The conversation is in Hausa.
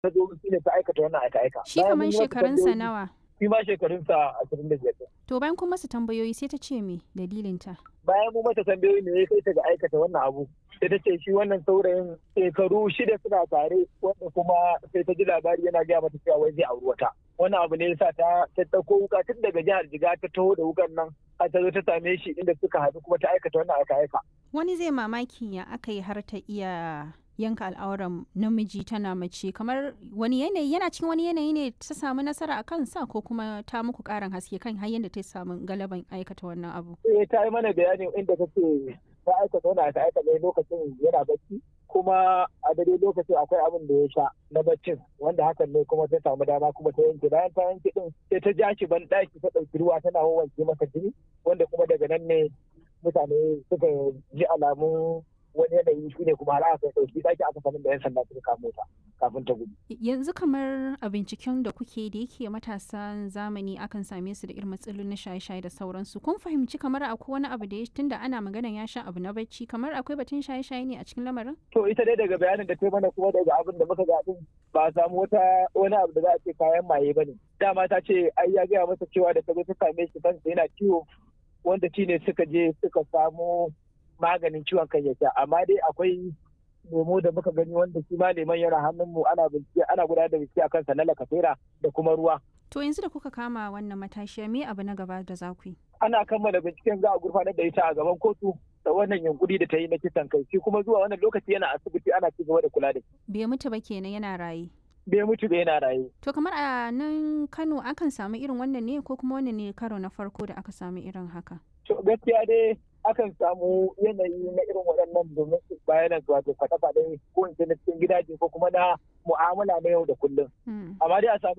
ta zo shi ne ta aikata wannan aika aika Shi kamar shekarunsa nawa? shi ma shekarunsa ashirin da biyar To bayan kun masa tambayoyi sai ta ce me dalilinta? bayan mu mata tambayoyi ne ya kai ta ga aikata wannan abu sai ta ce shi wannan saurayin shekaru shida suna tare wanda kuma sai ta ji labari yana gaya mata cewa wai zai auri wata wannan abu ne yasa ta ta dauko wuka tun daga jihar jiga ta taho da wukan nan har ta zo ta same shi inda suka haɗu kuma ta aikata wannan aika aika Wani zai mamaki ya aka yi har ta iya yanka al'auran namiji tana mace kamar wani yanayi yana cikin wani yanayi ne ta samu nasara a kansa ko kuma ta muku karin haske kan har yadda ta samu galaban aikata wannan abu. eh ta yi mana bayani inda ta ce ta aikata wannan aika aika ne lokacin yana bacci kuma a dare lokacin akwai abin da ya sha na baccin wanda hakan ne kuma ta samu dama kuma ta yanke bayan ta yanke din sai ta ja shi ban ɗaki ta ɗauki ruwa tana wanke masa jini wanda kuma daga nan ne mutane suka ji alamun wani yanayi shi ne kuma har aka ɗauki ɗaki aka sanin da yan sanda suka kamo ta kafin ta gudu. Yanzu kamar a binciken da kuke da yake matasan zamani akan same su da irin matsalolin na shaye-shaye da sauransu. Kun fahimci kamar akwai wani abu da ya tunda ana magana ya sha abu na bacci kamar akwai batun shaye-shaye ne a cikin lamarin? To ita dai daga bayanin da ta yi mana kuma daga abin da muka ga din ba a samu wata wani abu da za a ce kayan maye ba ne. Dama ta ce ai ya gaya masa cewa da ta zo ta same shi kansa yana ciwo wanda shi ne suka je suka samu maganin ciwon kan ya sha amma dai akwai lemo da muka gani wanda shi ma leman yana hannunmu ana bincike ana gudanar da bincike akan sa na lakasera da kuma ruwa To yanzu da kuka kama wannan matashiya me abu na gaba da za ku yi? ana kammala binciken za a gurfanar da ita a gaban kotu da wannan yunkuri da ta yi na kisan kai shi kuma zuwa wannan lokaci yana asibiti ana ci gaba da kula da shi Bai mutu ba kenan yana raye. bai mutu da yana raye To kamar a nan Kano akan samu irin wannan ne ko kuma wannan ne karo na farko da aka samu irin haka? to gaskiya dai akan samu yanayi na irin waɗannan domin su bayanan wato faɗa-faɗa ko in ce na cikin gidaje ko kuma na mu'amala na yau da kullum Hmm. amma dai a samu